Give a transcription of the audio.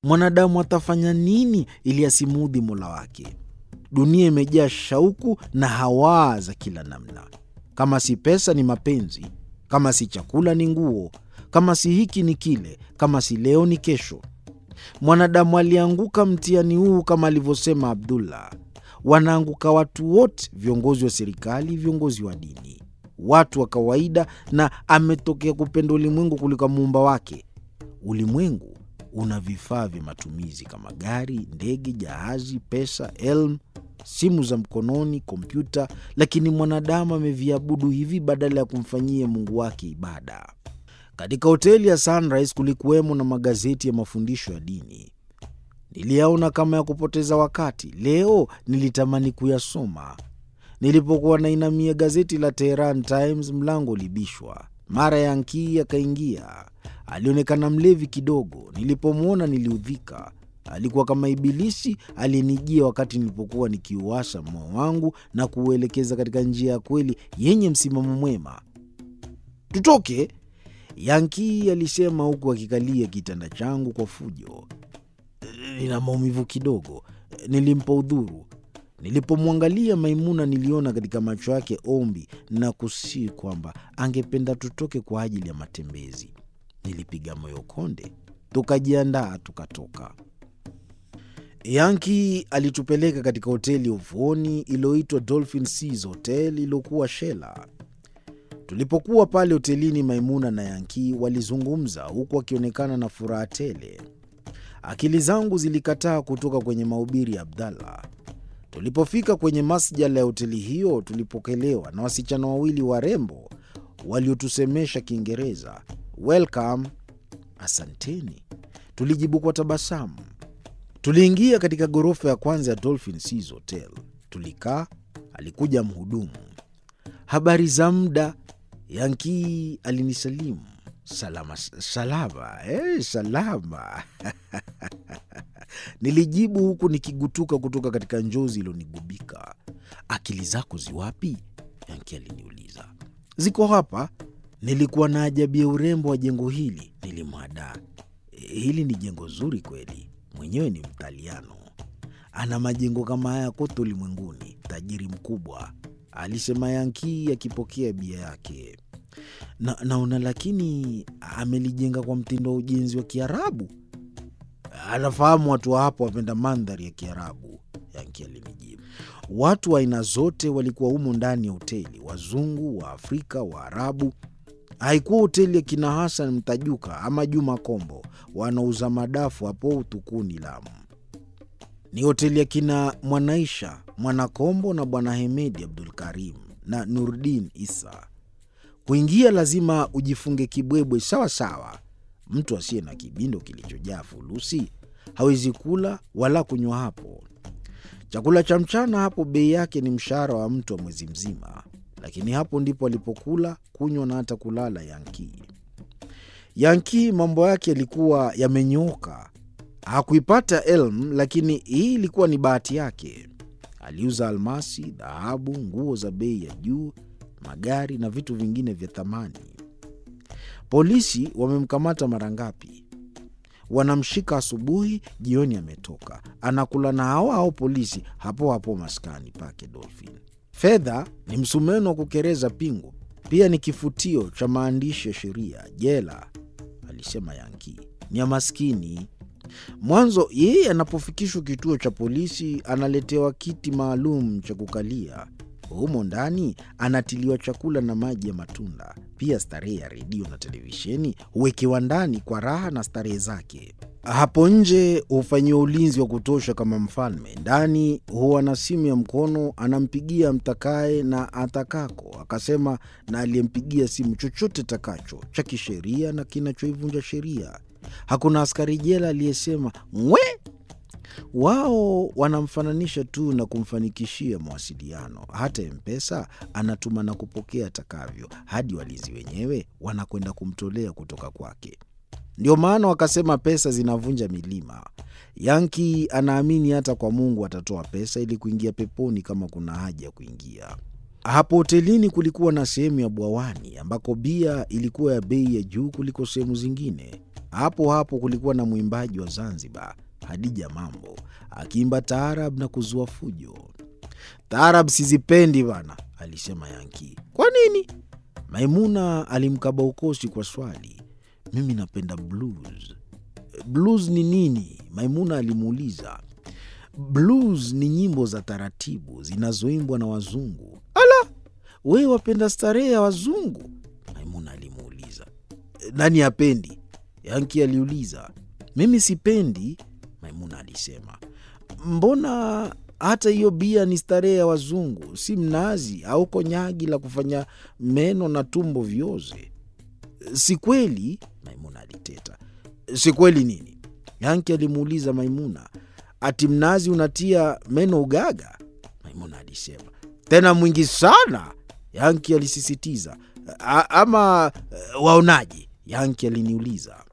Mwanadamu atafanya nini ili asimuudhi Mola wake? Dunia imejaa shauku na hawaa za kila namna. Kama si pesa ni mapenzi, kama si chakula ni nguo, kama si hiki ni kile, kama si leo ni kesho. Mwanadamu alianguka mtihani huu kama alivyosema Abdullah. Wanaanguka watu wote, viongozi wa serikali, viongozi wa dini, watu wa kawaida, na ametokea kupenda ulimwengu kuliko muumba wake. Ulimwengu una vifaa vya matumizi kama gari, ndege, jahazi, pesa, elmu, simu za mkononi, kompyuta, lakini mwanadamu ameviabudu hivi badala ya kumfanyia Mungu wake ibada. Katika hoteli ya Sunrise kulikuwemo na magazeti ya mafundisho ya dini. Niliyaona kama ya kupoteza wakati. Leo nilitamani kuyasoma. Nilipokuwa nainamia gazeti la Tehran Times, mlango ulibishwa. Mara Yankii akaingia. Alionekana mlevi kidogo. Nilipomwona niliudhika. Alikuwa kama Ibilisi aliyenijia wakati nilipokuwa nikiuasha moyo wangu na kuuelekeza katika njia ya kweli yenye msimamo mwema. Tutoke, Yankii alisema huku akikalia kitanda changu kwa fujo. Nina maumivu kidogo, nilimpa udhuru. Nilipomwangalia Maimuna niliona katika macho yake ombi na kusii kwamba angependa tutoke kwa ajili ya matembezi. Nilipiga moyo konde, tukajiandaa, tukatoka. Yanki alitupeleka katika hoteli ya ufuoni iliyoitwa Dolphin Seas Hotel iliyokuwa Shela. Tulipokuwa pale hotelini, Maimuna na Yanki walizungumza huku akionekana na furaha tele. Akili zangu zilikataa kutoka kwenye mahubiri ya Abdallah. Tulipofika kwenye masjala ya hoteli hiyo, tulipokelewa na wasichana wawili warembo waliotusemesha Kiingereza. Welcome, asanteni, tulijibu kwa tabasamu. Tuliingia katika ghorofa ya kwanza ya Dolphin Seas Hotel. Tulikaa, alikuja mhudumu. Habari za muda, Yankii alinisalimu. Salama salama, eh, salama nilijibu huku nikigutuka kutoka katika njozi iliyonigubika. Akili zako ziwapi? Yanki aliniuliza. Ziko hapa. Nilikuwa na ajabia urembo wa jengo hili, nilimwadaa. Hili ni jengo zuri kweli, mwenyewe ni Mtaliano, ana majengo kama haya kote ulimwenguni, tajiri mkubwa, alisema Yanki akipokea bia yake. Na, naona lakini amelijenga kwa mtindo wa ujenzi wa Kiarabu. Anafahamu watu wa hapo wapenda mandhari ya Kiarabu, Yanki alinijibu. Watu wa aina zote walikuwa humo ndani ya hoteli, wazungu, wa Afrika, Waarabu. Haikuwa hoteli ya kina Hasan Mtajuka ama Juma Kombo wanauza madafu hapo Utukuni, Lamu. Ni hoteli ya kina Mwanaisha Mwanakombo na Bwana Hemedi Abdul Karim na Nurdin Isa. Kuingia lazima ujifunge kibwebwe sawa sawa. Mtu asiye na kibindo kilichojaa fulusi hawezi kula wala kunywa hapo. Chakula cha mchana hapo bei yake ni mshahara wa mtu wa mwezi mzima, lakini hapo ndipo alipokula, kunywa na hata kulala Yanki. Yanki mambo yake yalikuwa yamenyooka. Hakuipata elm, lakini hii ilikuwa ni bahati yake. Aliuza almasi, dhahabu, nguo za bei ya juu, magari na vitu vingine vya thamani. Polisi wamemkamata mara ngapi? Wanamshika asubuhi, jioni ametoka, anakula na hao hao polisi hapo hapo maskani pake Dolphin. Fedha ni msumeno wa kukereza pingu, pia ni kifutio cha maandishi ya sheria. Jela, alisema Yanki, ni ya maskini. Mwanzo yeye anapofikishwa kituo cha polisi analetewa kiti maalum cha kukalia. Humo ndani anatiliwa chakula na maji ya matunda. Pia starehe ya redio na televisheni huwekewa ndani kwa raha na starehe zake. Hapo nje hufanyiwa ulinzi wa kutosha kama mfalme. Ndani huwa na simu ya mkono, anampigia mtakaye na atakako, akasema na aliyempigia simu chochote takacho cha kisheria na kinachoivunja sheria. Hakuna askari jela aliyesema ngwe. Wao wanamfananisha tu na kumfanikishia mawasiliano. Hata Mpesa anatuma na kupokea atakavyo, hadi walinzi wenyewe wanakwenda kumtolea kutoka kwake. Ndio maana wakasema pesa zinavunja milima. Yanki anaamini hata kwa Mungu atatoa pesa ili kuingia peponi kama kuna haja ya kuingia. Hapo hotelini kulikuwa na sehemu ya bwawani ambako bia ilikuwa ya bei ya juu kuliko sehemu zingine. Hapo hapo kulikuwa na mwimbaji wa Zanzibar, Hadija Mambo, akiimba taarab na kuzua fujo. Taarab sizipendi bana, alisema Yanki. Kwa nini? Maimuna alimkaba ukosi kwa swali. Mimi napenda blues. Blues ni nini? Maimuna alimuuliza. Blues ni nyimbo za taratibu zinazoimbwa na wazungu. Ala, wewe wapenda starehe ya wazungu? Maimuna alimuuliza. Nani hapendi? Yanki aliuliza. Mimi sipendi, Maimuna alisema. Mbona hata hiyo bia ni starehe ya wazungu, si mnazi au konyagi la kufanya meno na tumbo vioze? Si kweli, Maimuna aliteta. Si kweli nini? Yanki alimuuliza Maimuna. Ati mnazi unatia meno ugaga? Maimuna alisema. Tena mwingi sana, Yanki alisisitiza. A, ama waonaje? Yanki aliniuliza.